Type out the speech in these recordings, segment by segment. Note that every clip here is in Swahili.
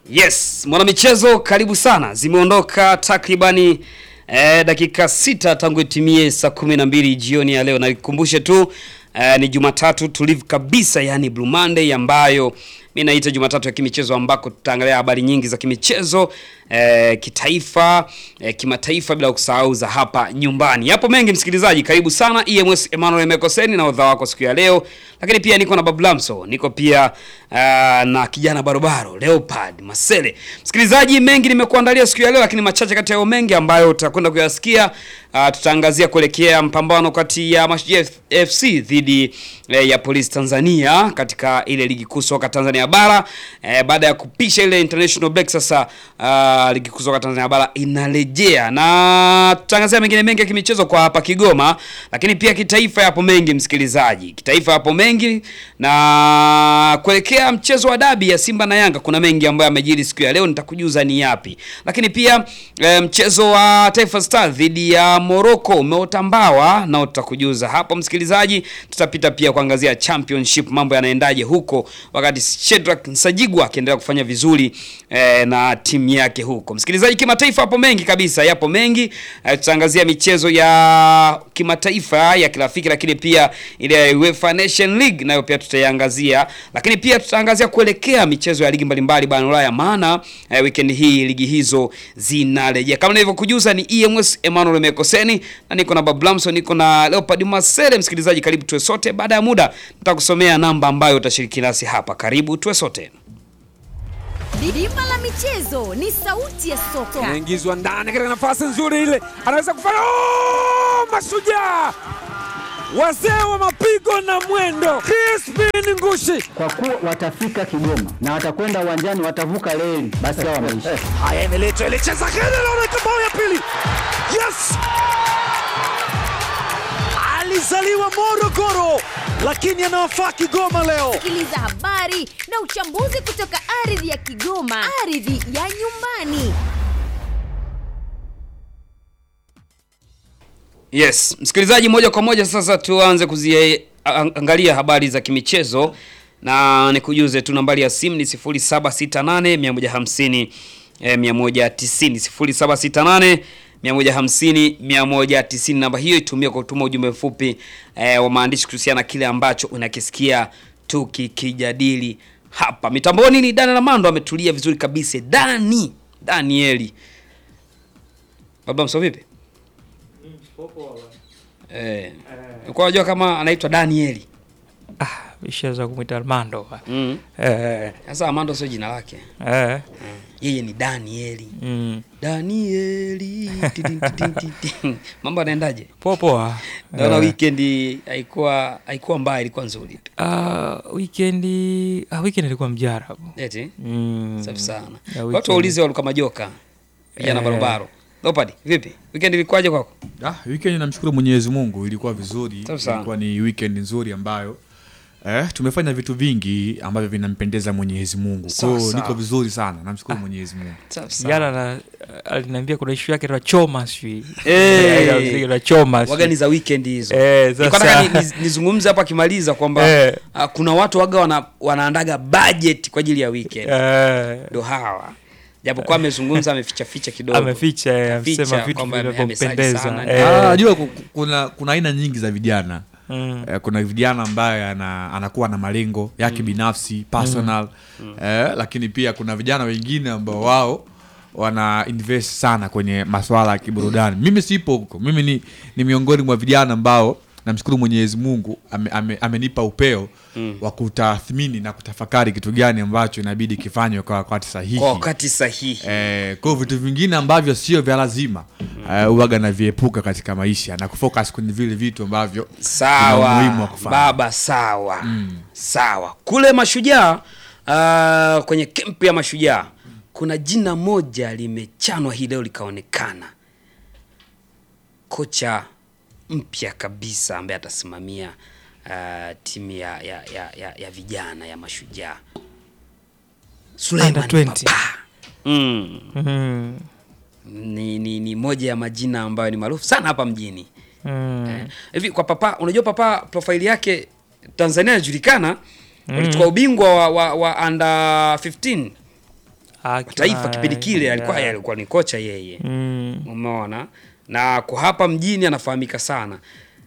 Yes, mwanamichezo karibu sana. Zimeondoka takribani eh, dakika sita tangu itimie saa kumi na mbili jioni ya leo, na nikukumbushe tu eh, ni Jumatatu tulivu kabisa, yani Blue Monday ambayo mi naita Jumatatu ya kimichezo ambako tutaangalia habari nyingi za kimichezo eh, kitaifa eh, kimataifa bila kusahau za hapa nyumbani. Yapo mengi msikilizaji, karibu sana EMS Emmanuel Mekoseni na odha wako siku ya leo, lakini pia niko na Bablamso, niko pia uh, na kijana barobaro Leopard Masele. Msikilizaji, mengi nimekuandalia siku ya leo, lakini machache kati ya hayo mengi ambayo tutakwenda kuyasikia uh, tutaangazia kuelekea mpambano kati ya Mashujaa FC dhidi eh, ya Polisi Tanzania katika ile ligi kuu soka Tanzania bara eh, baada ya kupisha ile international break sasa uh, ligi kuu soka Tanzania bara inarejea, na tutaangazia mengine mengi ya kimichezo kwa hapa Kigoma, lakini pia kitaifa yapo mengi msikilizaji, kitaifa yapo mengi na kuelekea mchezo wa dabi ya Simba na Yanga kuna mengi ambayo yamejiri siku ya leo, nitakujuza ni yapi, lakini pia eh, mchezo wa Taifa Stars dhidi ya Morocco umeota mbawa nao tutakujuza hapo msikilizaji. Tutapita pia kuangazia championship, mambo yanaendaje huko, wakati Shedrack Nsajigwa akiendelea kufanya vizuri eh, na timu yake huko. Msikilizaji, kimataifa hapo mengi kabisa, yapo mengi eh, tutaangazia michezo ya kimataifa ya kirafiki, lakini pia ile ya UEFA Nation League nayo pia tutaiangazia, lakini pia tutaangazia kuelekea michezo ya ligi mbalimbali barani Ulaya, maana eh, weekend hii ligi hizo zinarejea. Kama nilivyokujuza, ni EMS Emmanuel Mekoseni na niko na Bablamso, niko na Leopard Masere. Msikilizaji, karibu tuwe sote. Baada ya muda nitakusomea namba ambayo utashiriki nasi hapa. Karibu tuwe sote. Bima la michezo ni sauti ya soka. Anaingizwa ndani katika nafasi nzuri ile, anaweza kufanya oh! Mashujaa wazee wa mapigo na mwendo, Crispin Ngushi. kwa kuwa watafika Kigoma na watakwenda uwanjani, watavuka reli, basi hao wameisha. Haya, imeletwa ile, cheza kile, naona bao ya pili. Yes, alizaliwa Morogoro lakini anawafaa Kigoma leo. Sikiliza habari na uchambuzi kutoka ardhi ya Kigoma, ardhi ya nyumbani. Yes, msikilizaji, moja kwa moja sasa tuanze kuziangalia habari za kimichezo na nikujuze tu nambari ya simu ni 0768 150 eh, 190 0768 150 190. Namba hiyo itumia kwa kutuma ujumbe mfupi eh, wa maandishi kuhusiana na kile ambacho unakisikia tukikijadili hapa mitamboni. Ni Dani Lamando ametulia vizuri kabisa. Dani Danieli, baba mso vipi? Eh. Ulikuwa unajua kama anaitwa Danieli. Ishaweza kumwita Armando. Mm. Eh, Sasa Amando sio jina lake. eh, Yeye ni Danieli. mm. Danieli. Tidin, tidin, tidin. Mambo yanaendaje? Poa poa. Naona Eh, weekend haikuwa haikuwa mbaya, ilikuwa nzuri tu. ah, weekendi ah, weekend ilikuwa mjarabu. Eti? Mm. Safi sana. Ya Watu weekend. waulize waluka majoka. Vijana Eh. barobaro. Leopard, vipi? Weekend ilikuwaje kwako? Ah, weekend namshukuru Mwenyezi Mungu ilikuwa vizuri. Safi sana. Ilikuwa ni weekend nzuri ambayo eh, tumefanya vitu vingi ambavyo vinampendeza Mwenyezi Mungu. Kwa Sawa, hiyo sawa. niko vizuri sana. Namshukuru Mwenyezi Mungu. Safi sana. Jana na aliniambia kuna ishu yake la choma sijui. Eh. Ya muziki la choma. sijui. Wagani za weekend hizo. Eh, Nilikuwa sasa- nataka ni- ni- nizungumze hapa akimaliza kwamba Eh. ah, kuna watu waga wana, wanaandaga budget kwa ajili ya weekend. Eh, ndo hawa japokuwa amezungumza ameficha ficha kidogo ameficha eh, Ameficha amesema vitu kwamba ame- vinavyompendeza. amesali sana. Eh, Ah, najua ku- kuna kuna aina nyingi za vijana. mm. Eh, kuna vijana ambaye ana, anakuwa na malengo yake binafsi personal eh, lakini pia kuna vijana wengine ambao wao wana invest sana kwenye maswala ya kiburudani. Mimi sipo huko, mimi ni, ni miongoni mwa vijana ambao namshukuru Mwenyezi Mungu ame, ame, amenipa upeo wa kutathmini na kutafakari kitu gani ambacho inabidi kifanywe kwa wakati sahihi. kwa wakati sahihi Eh, kwa hiyo vitu vingine ambavyo sio vya lazima eh, uwaga naviepuka katika maisha na kufocus kwenye vile vitu ambavyo vina sawa umuhimu wa kufanya. baba sawa sawa kule mashujaa ah, kwenye kempu ya mashujaa kuna jina moja limechanwa hii leo likaonekana kocha mpya kabisa ambaye atasimamia ah, timu ya, ya, ya, ya, ya vijana ya mashujaa Suleiman Under 20. Papa. Mm. Mm. ni, ni, ni moja ya majina ambayo ni maarufu sana hapa mjini Mm. Eh, hivi kwa papa unajua papa profaili yake tanzania inajulikana walichukua ubingwa wa, wa, wa under 15 Akina- taifa kipindi kile alikuwa yeah. yeye alikuwa ni kocha yeye Mm, umeona na kwa hapa mjini anafahamika sana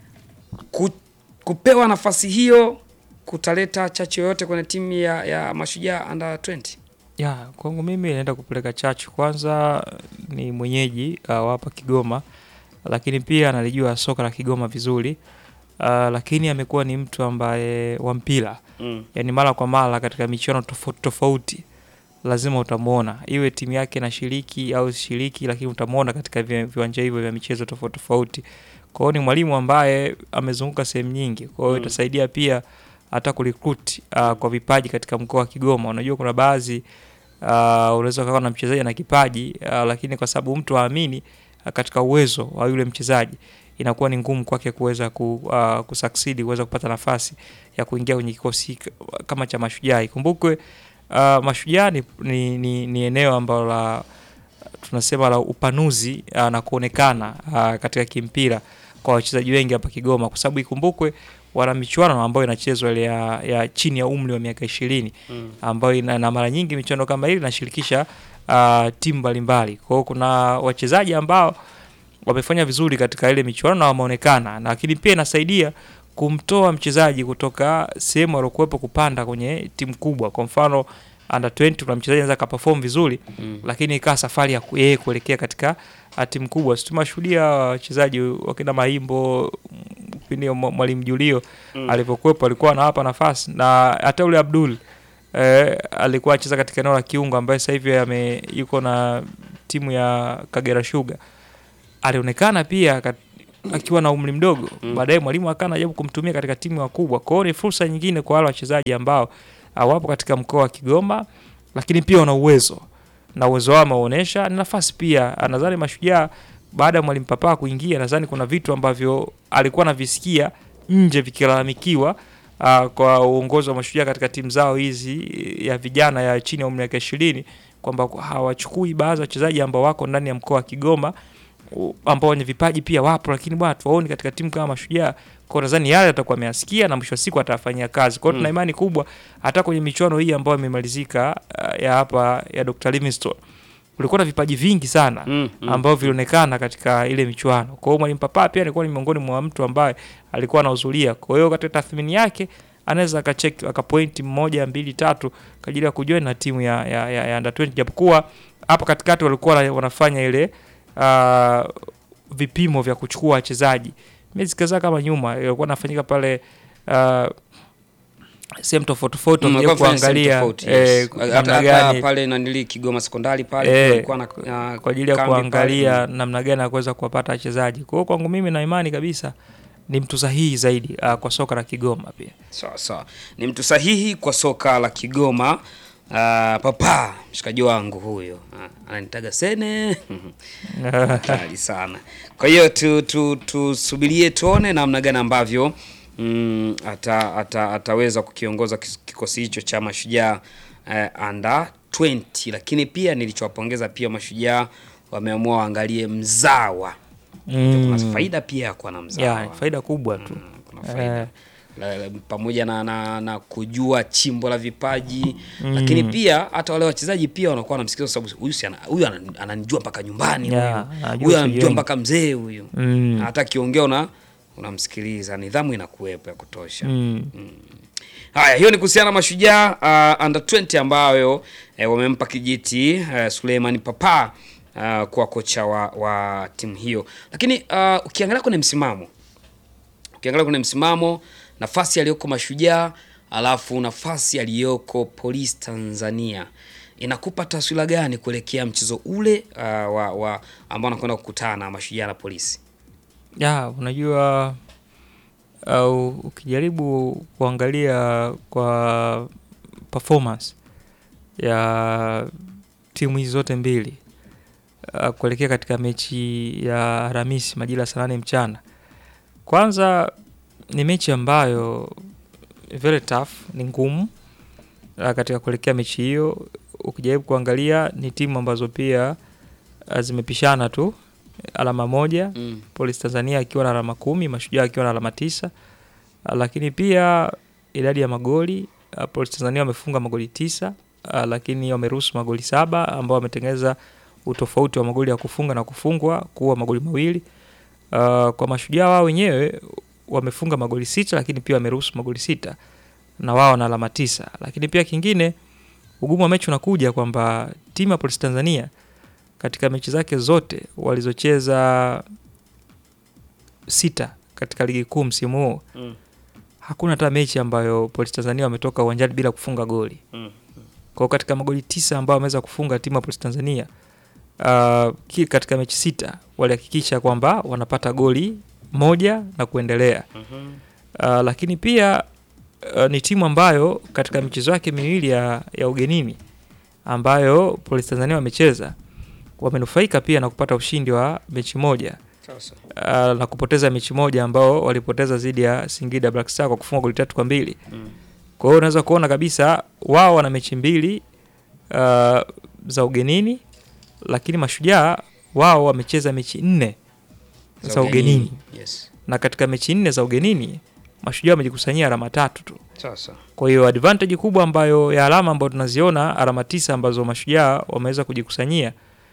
Ku, kupewa nafasi hiyo kutaleta chachu yoyote kwenye timu ya, ya mashujaa under 20 ya kwangu mimi naenda kupeleka chachu kwanza ni mwenyeji uh, wa hapa Kigoma lakini pia analijua soka la Kigoma vizuri uh, lakini amekuwa ni mtu ambaye wa mpira mm. yani mara kwa mara katika michuano tofauti tofauti lazima utamwona iwe timu yake inashiriki au shiriki lakini utamwona katika vi- viwanja hivyo vya michezo tofauti tofauti kwa hiyo ni mwalimu ambaye amezunguka sehemu nyingi kwa hiyo Mm. itasaidia pia hata kurecruit uh, kwa vipaji katika mkoa wa Kigoma unajua kuna baadhi uh, unaweza ukawa na mchezaji ana kipaji uh, lakini kwa sababu mtu haamini uh, katika uwezo wa yule mchezaji inakuwa ni ngumu kwake kuweza ku, uh, kusucceed kuweza kupata nafasi ya kuingia kwenye kikosi k- kama cha Mashujaa. Ikumbukwe uh, Mashujaa ni, ni, ni, ni eneo ambalo la tunasema la upanuzi uh, na kuonekana uh, katika kimpira kwa wachezaji wengi hapa Kigoma, kwa sababu ikumbukwe wana michuano ambayo inachezwa ile ya, ya chini ya umri wa miaka ishirini Mm. ambayo ina, na mara nyingi michuano kama hili inashirikisha uh, timu mbalimbali. Kwa hiyo kuna wachezaji ambao wamefanya vizuri katika ile michuano na wameonekana, lakini pia inasaidia kumtoa mchezaji kutoka sehemu aliokuwepo kupanda kwenye timu kubwa. Kwa mfano under 20 kuna mchezaji anaweza akaperform vizuri Mm. lakini ikawa safari ya ku- yeye kuelekea katika uh, timu kubwa. Si tumeshuhudia wachezaji wakina Maimbo mm, kipindi mwa- mwalimu Julio Mm. alivyokuwepo alikuwa anawapa nafasi na hata ule Abdul eh, alikuwa acheza katika eneo la kiungo ambaye sasa hivi ame yuko na timu ya Kagera Sugar alionekana pia kat, akiwa na umri mdogo Mm. baadaye mwalimu akawa anajaribu kumtumia katika timu wakubwa. Kwa hiyo ni fursa nyingine kwa wale wachezaji ambao ah, wapo katika mkoa wa Kigoma, lakini pia wana uwezo na uwezo wao ameonyesha. Ni nafasi pia, ah, nadhani Mashujaa baada ya mwalimu Papa kuingia, nadhani kuna vitu ambavyo alikuwa anavisikia nje vikilalamikiwa uh, kwa uongozi wa Mashujaa katika timu zao hizi ya vijana ya chini ya umri wa miaka ishirini kwamba hawachukui baadhi ya wachezaji ambao wako ndani ya mkoa wa Kigoma u- ambao wenye vipaji pia wapo, lakini bwana tuwaoni katika timu kama Mashujaa. Kwa nadhani yale atakuwa ameyasikia na mwisho wa siku atafanyia kazi. Kwa hiyo tuna imani kubwa hata kwenye michuano hii ambayo imemalizika uh, ya hapa ya Dr. Livingstone kulikuwa na vipaji vingi sana Mm, mm. ambavyo vilionekana katika ile michuano. Kwa hiyo mwalimu Papa pia alikuwa ni miongoni mwa mtu ambaye alikuwa anahudhuria. Kwa hiyo katika tathmini yake anaweza akacheck akapointi mmoja mbili tatu kwa ajili ya kujoin na timu ya, ya, ya, ya under 20 japokuwa hapa katikati walikuwa wana- wanafanya ile uh, vipimo vya kuchukua wachezaji miezi kadhaa kama nyuma ilikuwa nafanyika pale uh, sehemu tofauti tofauti Mm, wakija walikuwa wanafanya kuangalia sehemu tofauti, yes. eh, Hata- namna hata gani pale nanili Kigoma sekondari pale Eh, kulikuwa na, na kwa ajili ya kambi kuangalia pale. namna gani ya kuweza kuwapata wachezaji. Kwa hiyo kwangu mimi na imani kabisa ni mtu sahihi zaidi uh, kwa soka la Kigoma pia. Sawa sawa, ni mtu sahihi kwa soka la Kigoma. Uh, papa mshikaji wangu huyo Ah, ananitaga sene hatari sana. Kwa hiyo tu, tu, tusubirie tuone namna gani ambavyo mm, ata, ata, ataweza kukiongoza kis- kikosi hicho cha mashujaa uh, under 20, lakini pia nilichowapongeza pia mashujaa wameamua waangalie mzawa. Kuna faida pia ya kuwa na mzawa Ya, faida kubwa tu. Mm, kuna faida Eh. la, la, pamoja na, na, na kujua chimbo la vipaji lakini pia hata wale wachezaji pia wanakuwa wanamsikiza kwa sababu huyu si ana- huyu anan- ananijua mpaka nyumbani Yeah, huyu anajua huyu wachezaji anamjua wengi. mpaka mzee huyu Mm. hata akiongea una unamsikiliza nidhamu inakuwepo ya kutosha Mm. Haya, hiyo ni kuhusiana na mashujaa uh, under 20 ambayo eh, wamempa kijiti eh, Suleiman Papa uh, kuwa kocha wa, wa timu hiyo, lakini uh, ukiangalia kwenye msimamo ukiangalia kwenye msimamo nafasi aliyoko mashujaa alafu nafasi aliyoko Police Tanzania inakupa taswira gani kuelekea mchezo ule uh, wa, wa ambao anakwenda kukutana mashujaa na polisi? Ya, unajua au ukijaribu kuangalia kwa performance ya timu hizi zote mbili uh, kuelekea katika mechi ya Alhamisi majira ya saa nane mchana, kwanza ni mechi ambayo very tough, ni ngumu uh, katika kuelekea mechi hiyo. Ukijaribu kuangalia ni timu ambazo pia uh, zimepishana tu alama moja Mm. Polisi Tanzania akiwa na alama kumi, Mashujaa akiwa na alama tisa. Ah, Lakini pia idadi ya magoli ah, Polisi Tanzania wamefunga magoli tisa, uh, lakini wameruhusu magoli saba ambao wametengeneza utofauti wa magoli ya kufunga na kufungwa kuwa magoli mawili. Uh, kwa mashujaa wao wenyewe wamefunga magoli sita, lakini pia wameruhusu magoli sita na wao na alama tisa. Lakini pia kingine, ugumu wa mechi unakuja kwamba timu ya Polisi Tanzania katika mechi zake zote walizocheza sita katika ligi kuu msimu huu Mm. hakuna hata mechi ambayo Polisi Tanzania wametoka uwanjani bila kufunga goli. Mm. Kwa hiyo katika magoli tisa ambayo wameweza kufunga timu ya Polisi Tanzania uh, ki- katika mechi sita walihakikisha kwamba wanapata goli moja na kuendelea. Mhm. Uh, lakini pia uh, ni timu ambayo katika michezo yake miwili ya, ya ugenini ambayo Polisi Tanzania wamecheza wamenufaika pia na kupata ushindi wa mechi moja Sasa. uh, na kupoteza mechi moja ambao walipoteza dhidi ya Singida Black Star kwa kufunga goli tatu kwa mbili. Mm. Kwa hiyo unaweza kuona kabisa wao wana mechi mbili uh, za ugenini, lakini mashujaa wao wamecheza mechi nne za ugenini, Yes. na katika mechi nne za ugenini mashujaa wamejikusanyia alama tatu tu. Sasa. Kwa hiyo advantage kubwa ambayo ya alama ambayo tunaziona alama tisa ambazo mashujaa wameweza kujikusanyia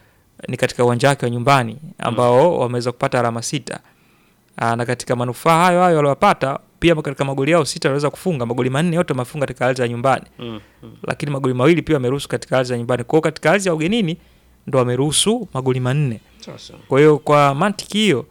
ni katika uwanja wake wa nyumbani ambao wameweza kupata alama sita. Aa, na katika manufaa hayo hayo waliowapata pia katika magoli yao sita waliweza kufunga magoli manne yote wamefunga katika ardhi ya nyumbani, Mm. Mm. lakini magoli mawili pia wameruhusu katika ardhi ya nyumbani. Kwa hiyo katika ardhi ya ugenini ndo wameruhusu magoli manne. Sasa. Kwa hiyo kwa mantiki hiyo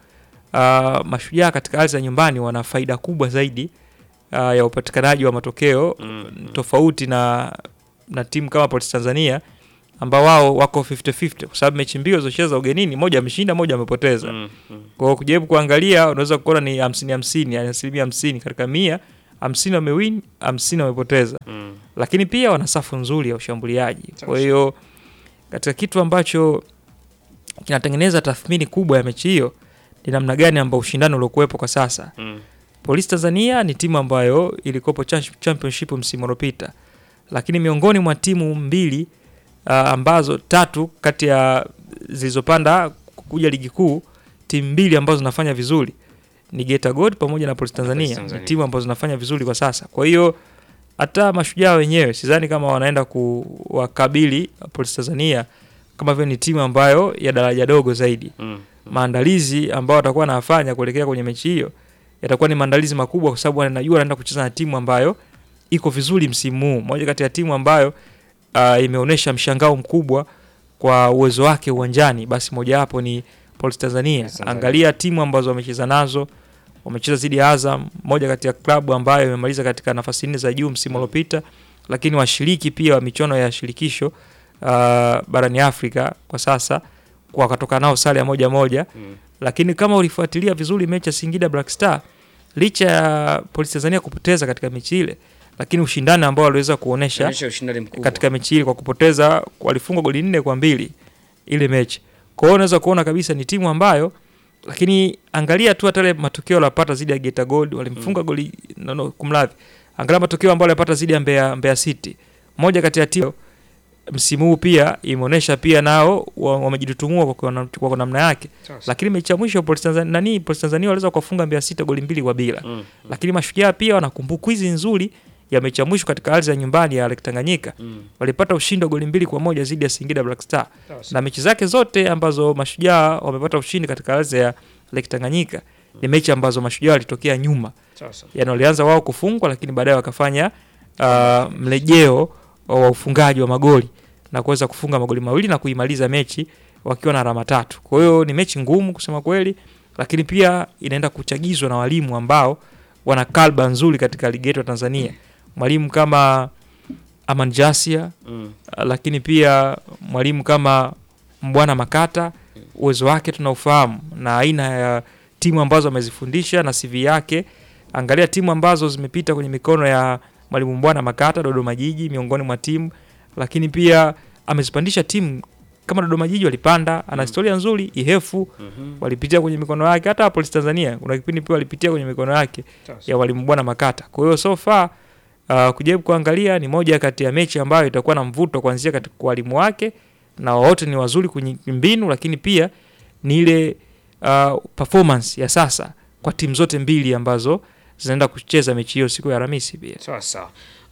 uh, mashujaa katika ardhi ya nyumbani wana faida kubwa zaidi uh, ya upatikanaji wa matokeo Mm, mm. tofauti na na timu kama Polisi Tanzania ambao wao wako 50-50 kwa sababu mechi mbili walizocheza ugenini, moja ameshinda, moja amepoteza. Mm. Mm. Kwa hiyo kujaribu kuangalia, unaweza kuona ni 50 50, yani asilimia 50 katika mia 50 wamewin, 50 wamepoteza Mm. lakini pia wana safu nzuri ya ushambuliaji. Kwa Sawa. hiyo katika kitu ambacho kinatengeneza tathmini kubwa ya mechi hiyo ni namna gani ambao ushindani uliokuwepo kwa sasa. Mm. Polisi Tanzania ni timu ambayo ilikopo cha- championship msimu uliopita, lakini miongoni mwa timu mbili uh, ambazo tatu kati ya zilizopanda kuja ligi kuu, timu mbili ambazo zinafanya vizuri ni Geita Gold pamoja na Polisi Tanzania, Tanzania. ni timu ambazo zinafanya vizuri kwa sasa. Kwa hiyo hata mashujaa wenyewe sidhani kama wanaenda kuwakabili Polisi Tanzania kama vile ni timu ambayo ya daraja dogo zaidi Mm. maandalizi ambao watakuwa wanafanya kuelekea kwenye mechi hiyo yatakuwa ni maandalizi makubwa, kwa sababu wanajua wanaenda kucheza na timu ambayo iko vizuri msimu huu, moja kati ya timu ambayo uh, imeonyesha mshangao mkubwa kwa uwezo wake uwanjani, basi mojawapo ni Polisi Tanzania. Tanzania. Angalia timu ambazo wamecheza nazo, wamecheza dhidi ya Azam, moja kati ya klabu ambayo imemaliza katika nafasi nne za juu msimu uliopita, lakini washiriki pia wa michuano ya shirikisho uh, barani Afrika kwa sasa wakatoka nao sare ya moja moja Mm. lakini kama ulifuatilia vizuri mechi ya Singida Black Star, licha ya Polisi Tanzania kupoteza katika mechi ile, lakini ushindani ambao waliweza kuonesha Inaonyesha ushindani mkubwa. katika mechi ile kwa kupoteza, walifungwa goli nne kwa mbili ile mechi. Kwa hiyo unaweza kuona kabisa ni timu ambayo, lakini angalia tu hata ile matokeo waliyopata dhidi ya Geita Gold, walimfunga goli no, no, kumradhi, angalia matokeo ambayo walipata dhidi ya Mbeya, Mbeya City, moja kati ya timu msimu huu pia imeonyesha pia nao wa- wamejitutumua kwa kwa- kwa namna yake Sasa. lakini mechi ya mwisho Polisi Tanzania nani Polisi Tanzania waliweza kuwafunga Mbeya City goli mbili kwa bila. Mm. Lakini mashujaa pia wana kumbukizi nzuri ya mechi ya mwisho katika ardhi ya nyumbani ya Lake Tanganyika. Mm. Walipata ushindi wa goli mbili kwa moja dhidi ya Singida Black Star. Sasa. Na mechi zake zote ambazo mashujaa wamepata ushindi katika ardhi ya Lake Tanganyika ni mechi ambazo mashujaa walitokea nyuma. Sasa. Yaani walianza wao kufungwa lakini baadaye wakafanya uh, mlejeo wa ufungaji wa magoli na kuweza kufunga magoli mawili na kuimaliza mechi wakiwa na alama tatu. Kwa hiyo ni mechi ngumu kusema kweli, lakini pia inaenda kuchagizwa na walimu ambao wana kalba nzuri katika ligi yetu ya Tanzania. Mwalimu kama Aman Jasia, Mm. lakini pia mwalimu kama Mbwana Makata, uwezo wake tunaufahamu na aina ya timu ambazo amezifundisha na CV yake. Angalia timu ambazo zimepita kwenye mikono ya mwalimu Mbwana Makata, Dodoma Jiji miongoni mwa timu, lakini pia amezipandisha timu kama Dodoma Jiji walipanda, ana historia nzuri. Ihefu Mhm. walipitia kwenye mikono yake, hata Polisi Tanzania kuna kipindi pia walipitia kwenye mikono yake Sasa. ya mwalimu Bwana Makata. Kwa hiyo so far uh, kujaribu kuangalia ni moja kati ya mechi ambayo itakuwa na mvuto kuanzia katika kwa walimu wake na wote ni wazuri kwenye mbinu, lakini pia ni ile uh, performance ya sasa kwa timu zote mbili ambazo zinaenda kucheza mechi hiyo siku ya Alhamisi pia. Sawa sawa.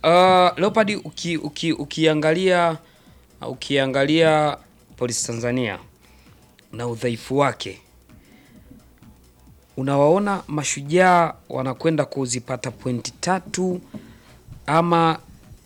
Uh, Leopard uki, uki, ukiangalia ukiangalia Polisi Tanzania na udhaifu wake, unawaona mashujaa wanakwenda kuzipata pointi tatu ama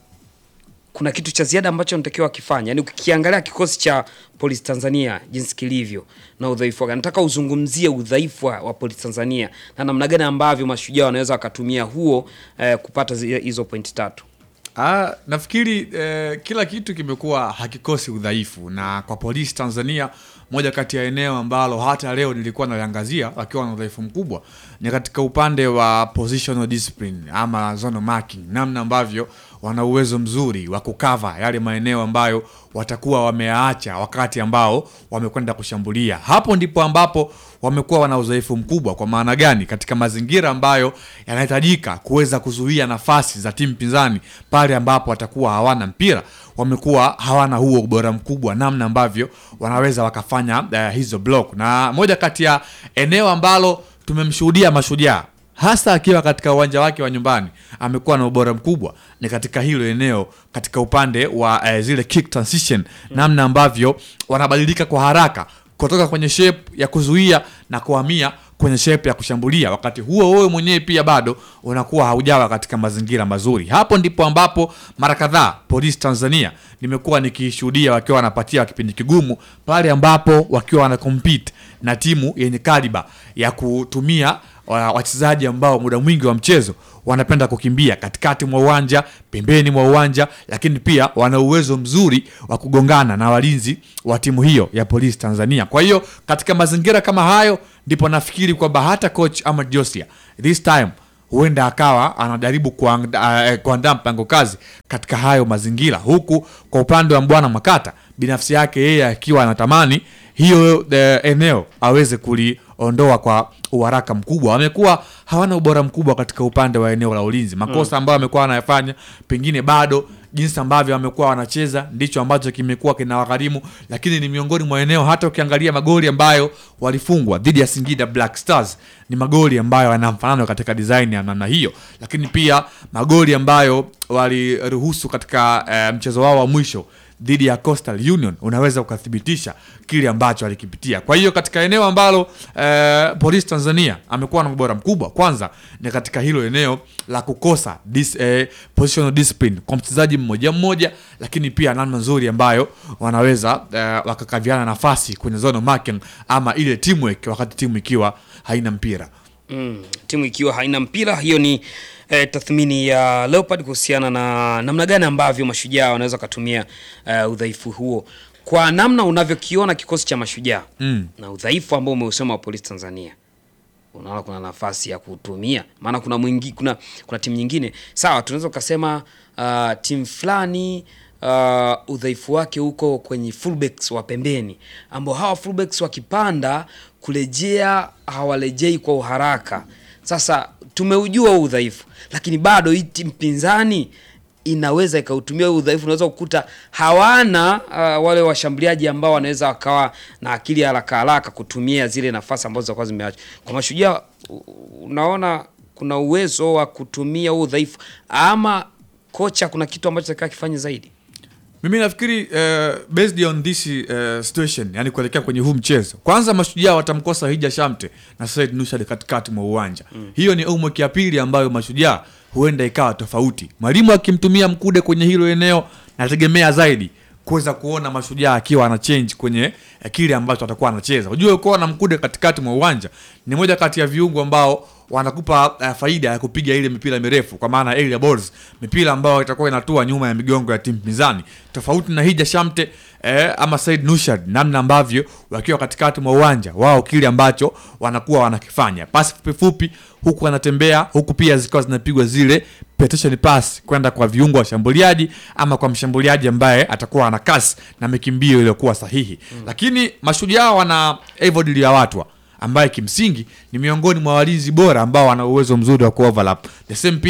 kuna kitu cha ziada ambacho anatakiwa wakifanya? Yaani ukiangalia kikosi cha Polisi Tanzania jinsi kilivyo na udhaifu wake, nataka uzungumzie udhaifu wa, wa Polisi Tanzania na namna gani ambavyo mashujaa wanaweza wakatumia huo eh, kupata zi- hizo pointi tatu. Ah, nafikiri eh, kila kitu kimekuwa hakikosi udhaifu, na kwa polisi Tanzania, moja kati ya eneo ambalo hata leo nilikuwa naliangazia wakiwa na udhaifu mkubwa ni katika upande wa positional discipline ama zone marking, namna ambavyo wana uwezo mzuri wa kukava yale maeneo ambayo watakuwa wameyaacha wakati ambao wamekwenda kushambulia. Hapo ndipo ambapo wamekuwa wana udhaifu mkubwa. Kwa maana gani? Katika mazingira ambayo yanahitajika kuweza kuzuia nafasi za timu pinzani pale ambapo watakuwa hawana mpira, wamekuwa hawana huo ubora mkubwa, namna ambavyo wanaweza wakafanya uh, hizo block, na moja kati ya eneo ambalo tumemshuhudia Mashujaa hasa akiwa katika uwanja wake wa nyumbani amekuwa na ubora mkubwa ni katika hilo eneo katika upande wa eh, zile kick transition namna ambavyo wanabadilika kwa haraka kutoka kwenye shape ya kuzuia na kuhamia kwenye shape ya kushambulia wakati huo wewe mwenyewe pia bado unakuwa haujawa katika mazingira mazuri hapo ndipo ambapo mara kadhaa polisi tanzania nimekuwa nikishuhudia wakiwa wanapatia kipindi kigumu pale ambapo wakiwa wana compete na timu yenye kaliba ya kutumia wa- wachezaji ambao muda mwingi wa mchezo wanapenda kukimbia katikati mwa uwanja pembeni mwa uwanja lakini pia wana uwezo mzuri wa kugongana na walinzi wa timu hiyo ya polisi tanzania kwa hiyo katika mazingira kama hayo ndipo nafikiri kwamba hata coach ama josia this time huenda akawa anajaribu kuanda- eh, kuandaa mpango kazi katika hayo mazingira huku kwa upande wa mbwana makata binafsi yake yeye akiwa anatamani hiyo eh, eneo aweze kuliondoa kwa uharaka mkubwa wamekuwa hawana ubora mkubwa katika upande wa eneo la ulinzi makosa ambayo amekuwa anayafanya pengine bado jinsi ambavyo wamekuwa wanacheza ndicho ambacho kimekuwa kinawagharimu lakini ni miongoni mwa eneo hata ukiangalia magoli ambayo walifungwa dhidi ya singida black stars ni magoli ambayo yana mfanano katika design ya namna hiyo lakini pia magoli ambayo waliruhusu katika eh, mchezo wao wa mwisho dhidi ya Coastal Union unaweza ukathibitisha kile ambacho alikipitia. Kwa hiyo katika eneo ambalo eh, Polisi Tanzania amekuwa na ubora mkubwa, kwanza ni katika hilo eneo la kukosa dis, eh, positional discipline kwa mchezaji mmoja mmoja, lakini pia namna nzuri ambayo wanaweza eh, wakakaviana nafasi kwenye zone marking ama ile teamwork wakati timu ikiwa haina mpira. Mm, timu ikiwa haina mpira, hiyo ni eh, tathmini ya Leopard kuhusiana na namna gani ambavyo mashujaa wanaweza kutumia eh, udhaifu huo kwa namna unavyokiona kikosi cha mashujaa Mm. na udhaifu ambao umeusema wa polisi Tanzania. Unaona kuna nafasi ya kutumia, maana kuna mwingi, kuna kuna timu nyingine sawa, tunaweza ukasema uh, timu fulani uh, udhaifu wake huko kwenye fullbacks wa pembeni, ambao hawa fullbacks wakipanda kurejea hawalejei kwa uharaka. Sasa tumeujua huu udhaifu, lakini bado hii timu pinzani inaweza ikautumia huu udhaifu. Unaweza kukuta hawana uh, wale washambuliaji ambao wanaweza wakawa na akili ya haraka haraka kutumia zile nafasi ambazo zilikuwa zimeachwa kwa mashujaa. u- Unaona kuna uwezo wa kutumia huu udhaifu, ama kocha kuna kitu ambacho atakiwa kifanye zaidi. mimi nafikiri uh, based on this uh, situation yani kuelekea kwenye huu mchezo kwanza mashujaa watamkosa hija shamte na said nushad katikati mwa uwanja mm. hiyo ni homework ya pili ambayo mashujaa huenda ikawa tofauti mwalimu akimtumia mkude kwenye hilo eneo nategemea zaidi kuweza kuona mashujaa akiwa ana change kwenye eh, kile ambacho atakuwa anacheza ujue kuwa na mkude katikati mwa uwanja ni moja kati ya viungo ambao wanakupa uh, faida ya kupiga ile mipira mirefu kwa maana area balls mipira ambayo itakuwa inatua nyuma ya migongo ya timu pinzani tofauti na hija shamte eh, ama said nushad namna ambavyo wakiwa katikati mwa uwanja wao kile ambacho wanakuwa wanakifanya pasi fupifupi huku wanatembea huku pia zikiwa zinapigwa zile petition pass kwenda kwa viungo washambuliaji ama kwa mshambuliaji ambaye atakuwa ana kasi na mikimbio iliyokuwa sahihi mm. lakini mashujaa wana evod liyawatwa ambaye kimsingi ni miongoni mwa walinzi bora ambao wana uwezo mzuri wa kuoverlap the same pia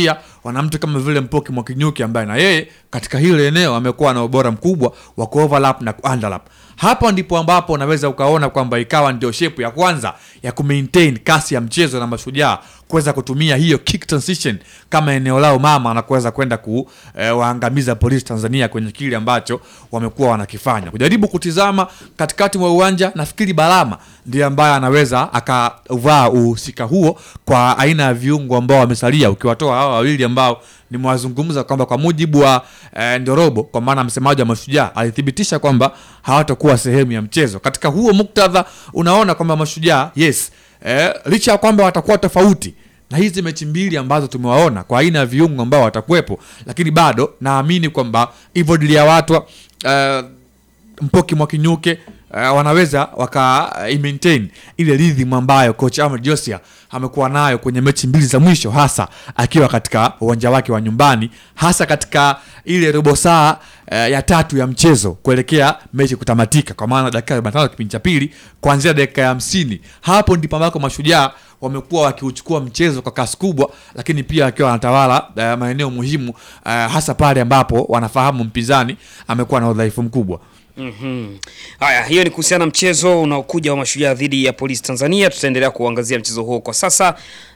wana mtu kama vile Mpoki Mwakinyuki ambaye na yeye katika hilo eneo amekuwa na ubora mkubwa wa kuoverlap na kuunderlap. Hapa ndipo ambapo unaweza ukaona kwamba ikawa ndio shepu ya kwanza ya kumaintain kasi ya mchezo na Mashujaa kuweza kutumia hiyo kick transition kama eneo lao mama na kuweza kwenda kuwaangamiza polisi Tanzania kwenye kile ambacho wamekuwa wanakifanya. Kujaribu kutizama katikati mwa uwanja, nafikiri Balama ndiye ambaye anaweza akavaa uhusika huo kwa aina ya viungo ambao wamesalia, ukiwatoa hawa wawili ambao nimewazungumza kwamba kwa mujibu wa eh, Ndorobo, kwa maana msemaji wa Mashujaa alithibitisha kwamba hawatakuwa sehemu ya mchezo. Katika huo muktadha, unaona kwamba Mashujaa yes, eh, licha ya kwamba watakuwa tofauti na hizi mechi mbili ambazo tumewaona kwa aina ya viungo ambao watakuwepo, lakini bado naamini kwamba hivyo Diliawatwa eh, Mpoki Mwakinyuke uh, wanaweza waka uh, maintain ile rhythm ambayo coach Ahmed Josia amekuwa nayo kwenye mechi mbili za mwisho, hasa akiwa katika uwanja wake wa nyumbani, hasa katika ile robo saa uh, ya tatu ya mchezo kuelekea mechi kutamatika, kwa maana dakika ya 45 kipindi cha pili kuanzia dakika ya hamsini. Hapo ndipo ambako mashujaa wamekuwa wakiuchukua mchezo kwa kasi kubwa, lakini pia wakiwa wanatawala uh, maeneo muhimu uh, hasa pale ambapo wanafahamu mpinzani amekuwa na udhaifu mkubwa. Mhm. Haya, hiyo ni kuhusiana na mchezo unaokuja wa Mashujaa dhidi ya Polisi Tanzania. Tutaendelea kuangazia mchezo huo kwa sasa.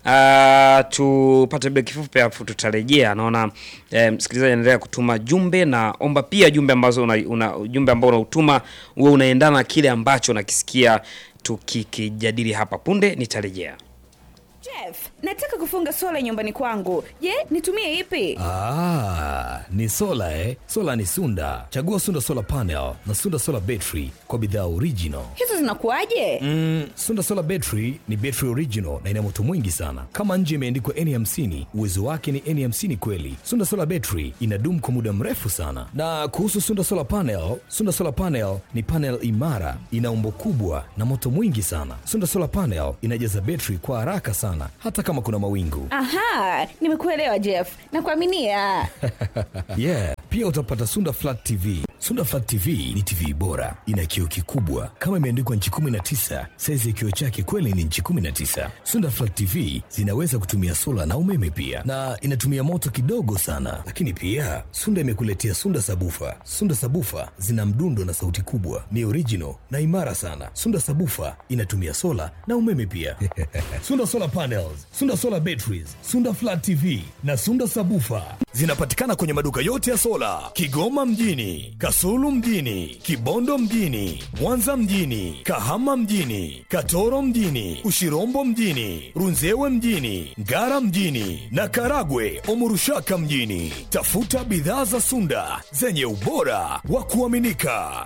Uh, tupate break kifupi alafu tutarejea. Naona eh, msikilizaji anaendelea kutuma jumbe na omba pia jumbe ambazo una, una jumbe ambao unautuma uwe unaendana na kile ambacho nakisikia tukikijadili hapa punde. Nitarejea. Jeff, nataka kufunga sola nyumbani kwangu. Je, nitumie ipi? Ah, ni sola eh? Sola ni Sunda. Chagua Sunda Solar Panel na Sunda Solar Battery kwa bidhaa original. Hizo zinakuwaje? Mm, Sunda Solar Battery ni battery original na ina moto mwingi sana. Kama nje imeandikwa N50, uwezo wake ni N50 kweli. Sunda Solar Battery inadumu kwa muda mrefu sana. Na kuhusu Sunda Solar Panel, Sunda Solar Panel ni panel imara, ina umbo kubwa na moto mwingi sana. Sunda Solar Panel inajaza battery kwa haraka sana hata kama kuna mawingu. Aha, nimekuelewa Jeff. Nakuaminia. yeah, pia utapata Sunda Flat TV. Sunda Flat TV ni TV bora, ina kioo kikubwa kama imeandikwa nchi 19. Saizi ya kioo chake kweli ni nchi 19. Sunda Flat TV zinaweza kutumia sola na umeme pia, na inatumia moto kidogo sana. Lakini pia Sunda imekuletea Sunda Sabufa. Sunda Sabufa zina mdundo na sauti kubwa, ni original na imara sana. Sunda Sabufa inatumia sola na umeme pia. Sunda Solar Panels, Sunda Solar Batteries, Sunda Flat TV na Sunda Sabufa zinapatikana kwenye maduka yote ya sola Kigoma mjini, Kasulu mjini, Kibondo mjini, Mwanza mjini, Kahama mjini, Katoro mjini, Ushirombo mjini, Runzewe mjini, Ngara mjini na Karagwe Omurushaka mjini. Tafuta bidhaa za Sunda zenye ubora wa kuaminika.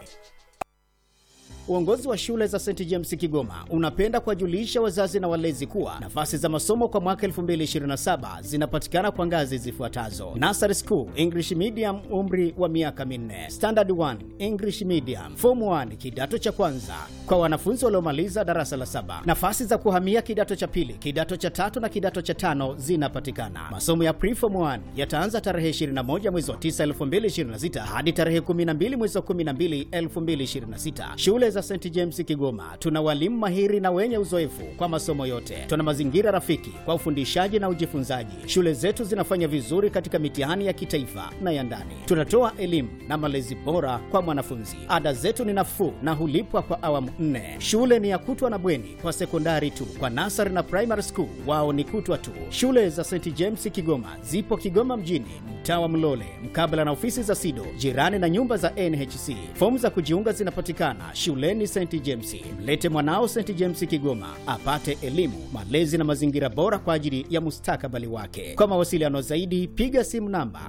Uongozi wa shule za St James Kigoma unapenda kuwajulisha wazazi na walezi kuwa nafasi za masomo kwa mwaka 2027 zinapatikana kwa ngazi zifuatazo: Nursery School English Medium, umri wa miaka minne; Standard 1 English Medium; Form 1 kidato cha kwanza kwa wanafunzi waliomaliza darasa la saba. Nafasi za kuhamia kidato cha pili, kidato cha tatu na kidato cha tano zinapatikana. Masomo ya Preform 1 yataanza tarehe 21 mwezi wa 9 2026 hadi tarehe 12 mwezi wa 12 2026. Shule za St James Kigoma tuna walimu mahiri na wenye uzoefu kwa masomo yote. Tuna mazingira rafiki kwa ufundishaji na ujifunzaji. Shule zetu zinafanya vizuri katika mitihani ya kitaifa na ya ndani. Tunatoa elimu na malezi bora kwa mwanafunzi. Ada zetu ni nafuu na hulipwa kwa awamu nne. Shule ni ya kutwa na bweni kwa sekondari tu. Kwa nasari na primary school wao ni kutwa tu. Shule za St James Kigoma zipo Kigoma mjini, mtaa wa Mlole, mkabala na ofisi za SIDO, jirani na nyumba za NHC. Fomu za kujiunga zinapatikana shuleni St James. Mlete mwanao St James Kigoma apate elimu, malezi na mazingira bora kwa ajili ya mustakabali wake. Kwa mawasiliano zaidi, piga simu namba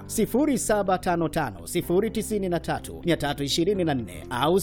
0755093324 au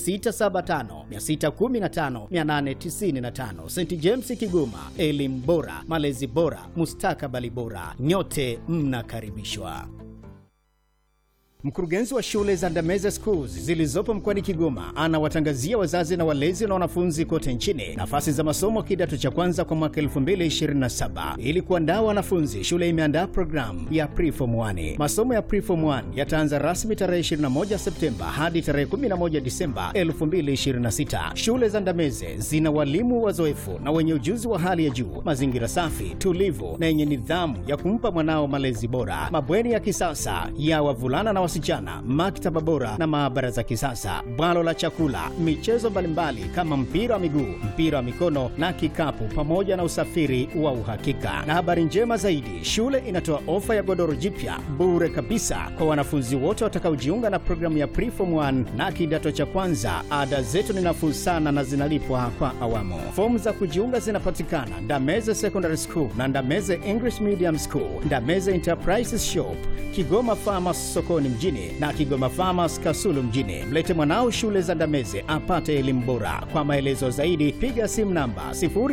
0675615895. St James Kigoma, elimu bora, malezi bora, mustakabali bora. Nyote mnakaribishwa. Mkurugenzi wa shule za Ndameze Schools zilizopo mkoani Kigoma anawatangazia wazazi na walezi na wanafunzi kote nchini nafasi za masomo kidato cha kwanza kwa mwaka 2027. Ili kuandaa wanafunzi, shule imeandaa programu ya Preform 1. Masomo ya Preform 1 yataanza rasmi tarehe 21 Septemba hadi tarehe 11 Disemba 2026. Shule za Ndameze zina walimu wazoefu na wenye ujuzi wa hali ya juu, mazingira safi, tulivu na yenye nidhamu ya kumpa mwanao malezi bora, mabweni ya kisasa ya wavulana na wasichana, maktaba bora na maabara za kisasa, bwalo la chakula, michezo mbalimbali kama mpira wa miguu, mpira wa mikono na kikapu, pamoja na usafiri wa uhakika. Na habari njema zaidi, shule inatoa ofa ya godoro jipya bure kabisa kwa wanafunzi wote watakaojiunga na programu ya Preform 1 na kidato cha kwanza. Ada zetu ni nafuu sana na zinalipwa kwa awamu. Fomu za kujiunga zinapatikana Ndameze Secondary School na Ndameze English Medium School, Ndameze Enterprises Shop, Kigoma Farmers sokoni mjini na Kigoma Farmers Kasulu mjini. Mlete mwanao shule za Ndameze apate elimu bora. Kwa maelezo zaidi piga simu namba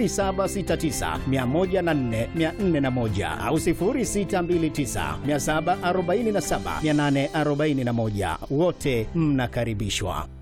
0769104401 au 0629747841. Wote mnakaribishwa.